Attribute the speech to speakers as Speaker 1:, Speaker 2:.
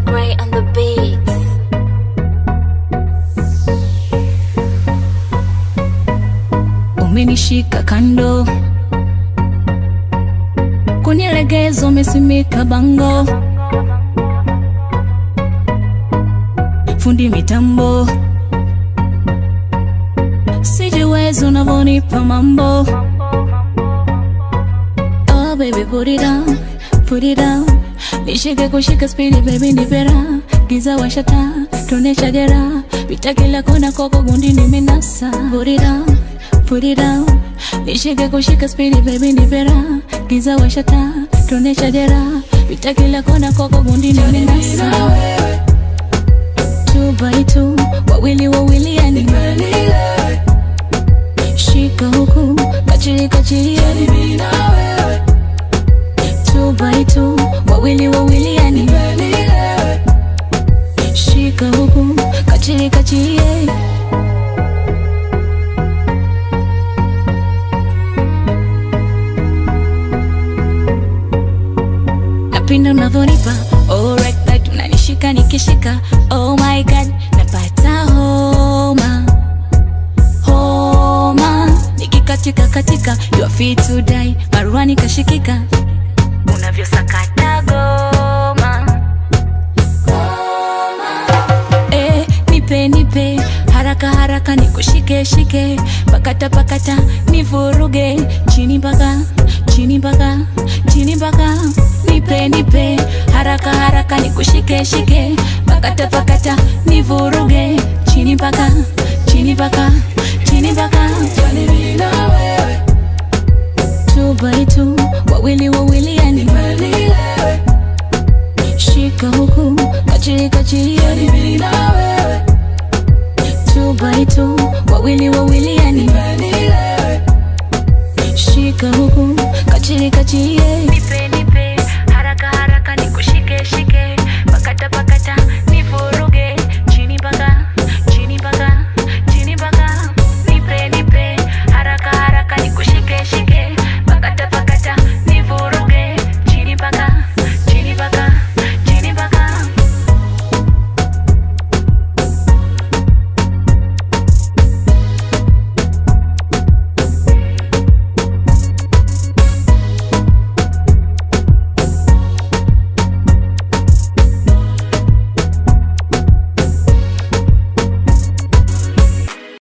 Speaker 1: Gray on the beat.
Speaker 2: umenishika kando kunilegeza umesimika bango fundi mitambo sijiwezi unavonipa mambo oh baby put it down put it down nishike kushika spidi baby nipera giza washata tuonesha jera pita kila kona koko gundi nimenasa put it down put it down nishike kushika spidi baby nipera giza washata tuonesha jera pita kila kona koko gundi nimenasa two by two wawili wawili yani shika huku kachili kachili yani two by two wawili wawili yani shika huku kachili kachili yeah. napenda unavyonipa alright right unanishika nikishika oh my god napata homa homa nikikatika katika you are fit to die maruani kashikika unavyosakata goma eh, nipe nipe haraka haraka nikushike shike pakata pakata nivuruge chini mpaka chini mpaka chini mpaka nipe nipe haraka haraka nikushike shike pakata pakata nivuruge chini mpaka chini mpaka chini mpaka two by two wawili wawili yani shika huku kachili kachili yani two by two wawili wawili yani shika huku kachili kachili yeah.
Speaker 1: Nipe nipe haraka haraka nikushike shike pakata pakata